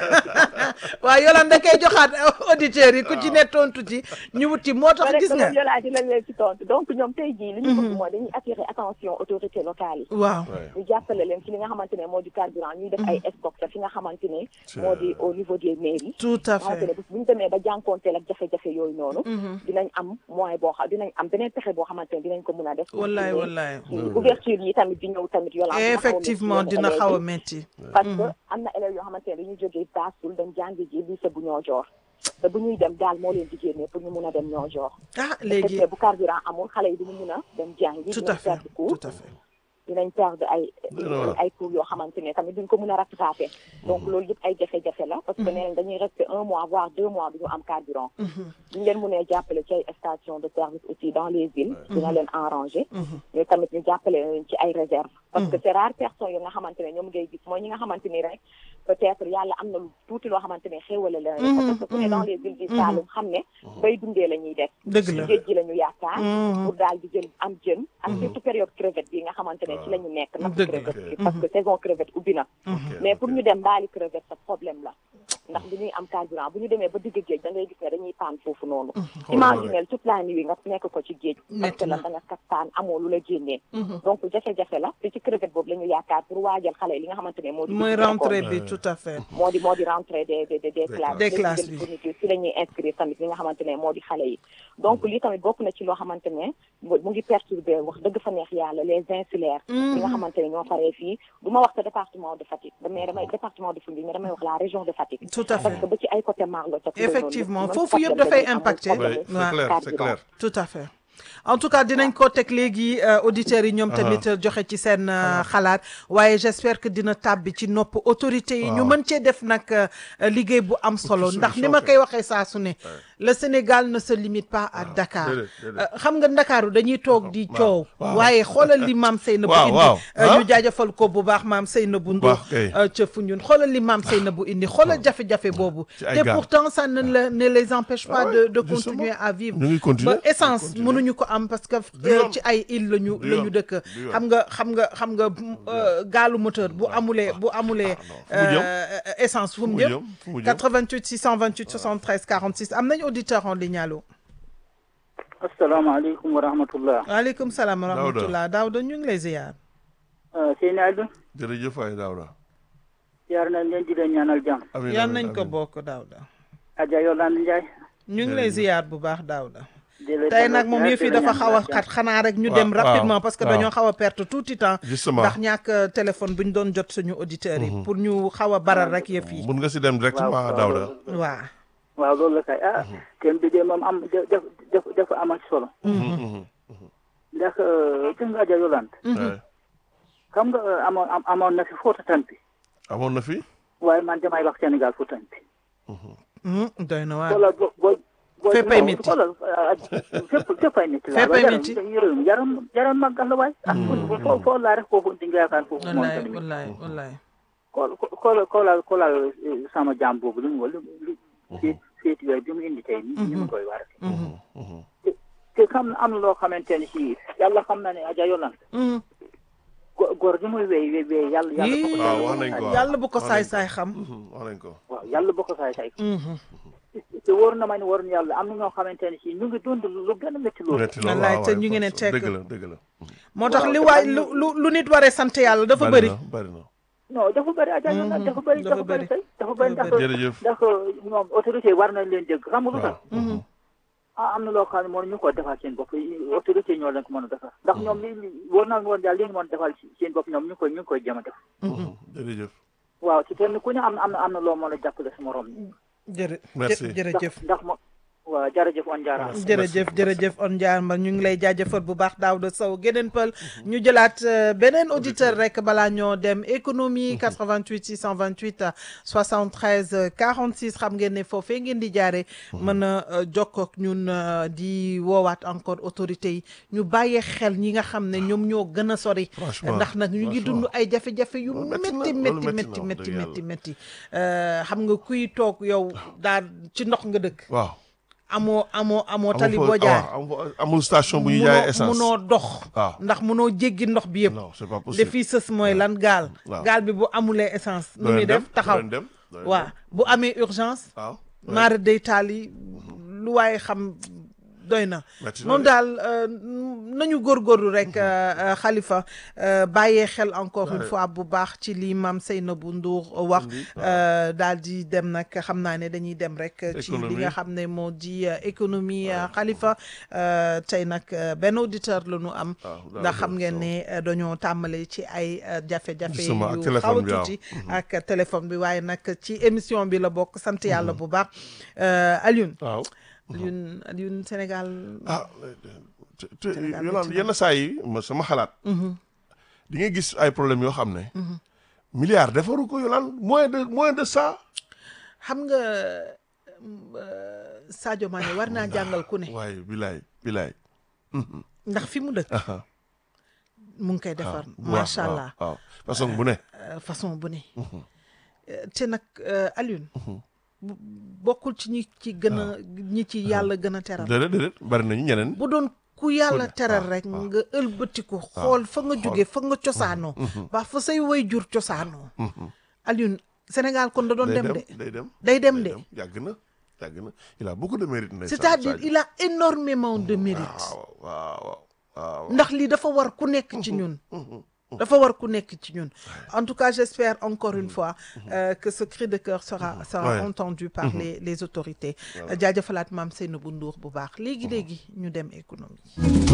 waaw yolaan da koy joxaat auditeurs yi ku ci ne tontu ci ñu wut ci moo tax rek gis nga moom yolaan dina leen ci tontu donc ñoom tey jii li ñu bëgg mooy dañuy attirer attention autorités locales yi waaw Ouais. ñu jàppale leen ci li nga xamante ne moo di carburant ñuy def ay stock te fi nga xamante ne moo di au niveau des mairies tout à xamante ne fait bu bu ñu demee ba jànkoonteel ak jafe-jafe yooyu noonu dinañ am moyen boo xam dinañ am beneen pexe boo xamante ne dinañ ko mun a def wallaay wallaay ouverture yi tamit di ñëw tamit yolaan dina xaw a métti effectivement yenn dina élèves xaw a yi. métti parce que am na élèves yoo xamante ne dañuy jógee Bassoul dem jàngi ji lycée bu ñoo joor te bu ñuy dem daal moo leen di génnee pour ñu mun a dem ñoo joor ah léegi te bu carburant amul xale yi duñu mun a dem jàngi tout dinañ à fait perdre cours tout à fait dinañ perdre ay Dëgg la. ay cours yoo xamante ne tamit duñ ko mun a rattraper donc loolu yëpp ay jafe-jafe la parce que nee nañ dañuy rester un mois voire deux mois du ñu am carburant duñ leen mënee jàppale ci ay station de service aussi dans les villes dina leen arranger mais tamit ñu jàppale leen ci ay réserve parce que c'est rare personnes yi nga xamante ne ñoom ngay gis mooy ñi nga xamante ni rek peut-être yàlla am na lu tuuti loo xamante ne xéwale la parce que ku ne dans les villes du Saloum xam ne bay dundee la ñuy def dëgg ci la géej gi la ñu yaakaar pour daal di jël am jën ak surtout période crevette bi nga xamante ne ci la ñu nekk napp Dëgg la. crevette bi parce que saison crevette ubbi na mais pour ñu dem mbaali crevette sa problème la ndax bu ñuy am carburant bu ñu demee ba digg géej da ngay gis ne dañuy paan foofu noonu imaginel toute la nuit nga nekk ko ci géej parce Métti que na. la da nga kat paan amoo lu la génnee donc jafe-jafe la te ci crevette boobu la ñu yaakaar pour waajal xale yi li nga xamante ne moo di mooy dugg ci rentrée école. bi tout à fait moo di moo di rentrée des des des des classes Des Léegi classes jël bi. fourniture ci la ñuy inscrire tamit li nga xamante ne moo di xale yi donc lii tamit bokk na ci loo xamante ne mu mu ngi perturbé wax dëgg fa neex yàlla les insulaires yi nga xamante ne ñoo faree fii du ma wax sa département de Fatick mais damay département de Foundiougne mais damay wax la région de Fatick tout à parce fait que ba ci ay côté Marlo ca Effectivement, foofu yëpp dafay impacté. Oui, c'est Ouais. clair c'est clair tout à fait en tout cas dinañ ko teg léegi euh, auditeurs yi ñoom tamit joxe ci seen euh, xalaat waaye j'espère que dina tàbbi ci nopp autorités yi ñu Waaw. mën cee def nag euh, liggéey bu am solo ci ndax ni solution ma kay. koy waxee saa su ne le Sénégal ne se limite pas à Dakar déedéet, déedéet. Euh, xam nga Ndakaaru dañuy toog di waaw, coow waaw. waaye xoolal li maam Seynabou Waaw, indi waaw, euh, ah. ñu jaajëfal ko bu baax maam Seynabou Ndour baax kay. euh, ca Foundiougne xoolal li maam Seynabou indi xoolal jafe-jafe boobu ci ay te gaal. pourtant ça ne, le- ne les empêche pas Ah de ouais, de justement. continuer à vivre ñu ngi continuer ba essence ñu ngi continuer. mënuñu ko am parce que Du euh, yoon. ci ay île lañu Du la ñu yoon. dëkk Du yoon. xam nga xam nga xam nga euh, gaalu moteur bu amulee bu amulee fu mu jëm? euh, essence fu mu mu jëm jëm? Fu mu jëm? 88 628 73 46 am nañ auditeur en ligne allo asalaamaaleykum wa rahmatullah waaleykum salaam wa Daouda. rahmatullah Daouda ñu ngi lay ziar Seyni Aliou jërëjëf waay Daouda yaar nañ leen di leen ñaanal jàmm amiin yal amiin, nañ ko amiin. bokk Daouda Adja Yolande Ndiaye ñu ngi lay ziar bu baax Daouda di la tey dalal nag moom ziar, yëf yi di la dafa xaw a ñaanal xat xanaa rek ñu Waaw, dem waaw, rapidement parce que waaw. dañoo xaw a perte tuuti temps justement ndax ñàkk euh, téléphone bu ñu doon jot suñu auditeurs yi pour ñu xaw a baral rek yëf yi mun nga si dem jàmm. directement waaw Daouda waaw waaw waaw loolu la kay ah thème bi de moom am def def def dafa amal solo Mhm. ndax euh, gis nga Adja Yolande Ouais. xam nga euh, amoon am- amoon na fi Fouta Tampi amoon na fi waaye man damay wax Sénégal Fouta Tampi Hmm, doy na waar xoolal boo boo booy Féppay métti. xoolal fépp féppay métti laa Féppay yaram métti. yaram yaram yaram màggal la waay ah foo foo laa rek foofu di nga yaakaar foofu moom wallaay tamit wallaay wallaay kool kool koolal koolal eh, sama jaam boobu li mu li li féet féet yooyu bi mu indi tey ni ni mu koy war te te xam am na loo xamante ne si yàlla xam na ne aja yolan Mhm. go- góor gi muy wéy wéy wéy yàlla yàlla bu ko waaw wax nañ ko waaw. yàlla bu ko wax nañ saay saay xam wax nañ ko. waaw yàlla bu ko saay saay Mhm. te wóor na ma ne wóor na yàlla am na ñoo xamante ne si ñu ngi dund lu gën a métti loolu metti loolu Wallaay, waaw te waaw, ñu ngi ne parce- tekk. dëgg la dëgg la. moo tax Waaw, li te waay am lu na- lu lu nit waree sant yàlla dafa bëri na bari na. non dafa bëri aja yolan dafa bëri dafa dafa bëri bëri. kay dafa bëri Dafa ndax jërëjëf. ndax ñoom autorité yi war nañ leen dégg xam nga lu tax waaw. ah am na loo xam ne moo ñu ko defal seen bopp autorité ñoo leen ko mën a defal ndax ñoom li li wóor naa woon daal li ñu mën a defal seen bopp ñoom ñu ngi koy ñu ngi koy jëm a def jërëjëf. waaw ci kenn ku ne am na am na am na loo mën a jàppale sa morom jërë Merci. jë- jërëjëf ndax ndax mo waaw jërëjëf on jaaraama jërëjëf jërëjëf on jaarma ñu ngi lay jaajëfal bu baax Daouda Sow geneen pël ñu jëlaat euh, beneen auditeur rek balaa ñoo dem économie 88 628 euh, 73 euh, 46 xam ngeen ne foofee ngeen di jaare mën a euh, jokkoo ak ñun euh, di woowaat encore autorités yi ñu bàyyee xel ñi nga xam ne ñoom ñoo gën a sori Franchement, ndax nag ñu ngi dund ay jafe-jafe yu Loolu métti na, métti loolu métti métti métti na, wax métti dëgg métti métti Euh, xam nga kuy toog yow daal ci ndox nga dëkk waaw. amoo amoo amoo tali amul boo fa- jaar waaw, amul- amul station bu ñuy jaayee essence. munoo dox waaw. ndax munoo jéggi ndox bi yëpp non c'est pas de possible. fii sës mooy lan gaal waaw. gaal bi bu amulee essence nu Doo muy leen dem, def taxaw doo leen dem, doo leen waaw dem. bu amee urgence waaw. maara day taal yi lu waaye xam doy na Metti na moom de. daal euh, nañu góorgóorlu rek euh, euh, Khalifa euh, bàyyee xel encore une fois bu baax ci li maam Seynabou Ndour wax euh, daal di dem nag xam naa ne dañuy dem rek ci li Économie. nga xam ne moo di euh, économie euh, Khalifa euh, tey nag euh, benn auditeur la ñu am waaw, ndax xam Daouda ngeen Sow. ne euh, dañoo tàmbale ci ay euh, jafe-jafe Justement, ak yu téléphone xaw a bi, waaw. tuuti ak téléphone bi waaye nag ci émission bi la bokk sant yàlla bu baax euh, Alioune waaw. Alioune Alioune Sénégal ah te te Sénégal Yolande métti na. yenn saa yi ma sama xalaat. di nga gis ay problèmes yoo xam ne. milliards defaru ko Yolande moins de moins de ça. xam nga euh, Sadio Mané war naa jàngal ku ne waaye bilaay bilaay. ndax fi mu dëkk aha mu ngi koy defar waaw, macha waaw, allah waaw façon bu ne. euh, façon bu ne Euh, te nag euh, Alioune bu- bokkul ci ñi ci gën a ñi ci yàlla gën a teral déedéet déedéet bari nañu ñeneen. bu doon ku yàlla ne, teral waaw, rek waaw. nga ëlbatiku xool fa nga jóge fa nga cosaanoo ba fa say way jur cosaanoo Alioune Sénégal kon da doon day dem dem de day dem. day dem de yàgg na yàgg na il a beaucoup de mérite. ndeysaan c'est-à-dire Sadio. il a énormément de mérite waaw waaw waaw. ndax lii dafa war ku nekk ci ñun dafa war ku nekk ci ñun en tout cas j'espère encore une fois euh, que ce cri de cœur sera sera Ouais. entendu par les les autorités jaajëfalaat maam Seynabou Ndour bu baax léegi léegi ñu dem économie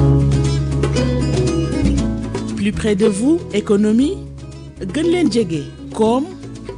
plus près de vous économie gën leen jege koom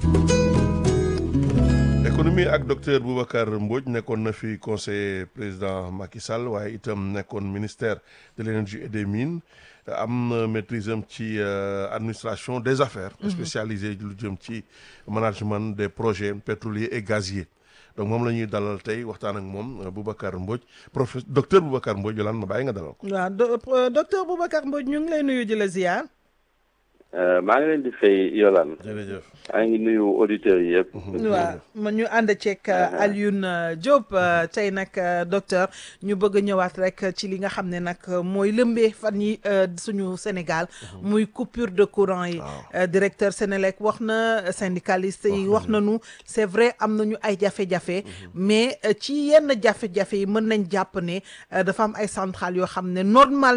économie ak docteur Boubacar Mbodj nekkoon na fi conseiller président Macky Sall waaye itam nekkoon ministère de l'énergie et des mines am na maîtrise am ci euh, administration des affaires spécialisé lu jëm ci management des projets pétroliers et gaziers donc moom la ñuy dalal tey waxtaan ak moom euh, Boubacar Mbodj professeur docteur Boubacar Mbodj yolaan ma bàyyi nga dalal ko waaw do- euh, docteur Boubacar Mbodj ñu ngi lay nuyu di la ziar maa ngi leen di fay Yolande jërëjëf maa ngi nuyu auditeurs yi yëpp. waaw ma ñu ànd ceeg euh, Alioune euh, Diop euh, tey nag euh, docteur ñu bëgg a ñëwaat rek ci li nga xam ne nag euh, mooy lëmbee fan yi euh, suñu Sénégal muy coupure de courant yi Euh, directeur Sénélec wax na syndicaliste yi wax nañu c'est vrai am nañu ay jafe-jafe mais euh, ci yenn jafe-jafe yi mën nañ jàpp ne euh, dafa am ay centrales yoo xam ne normal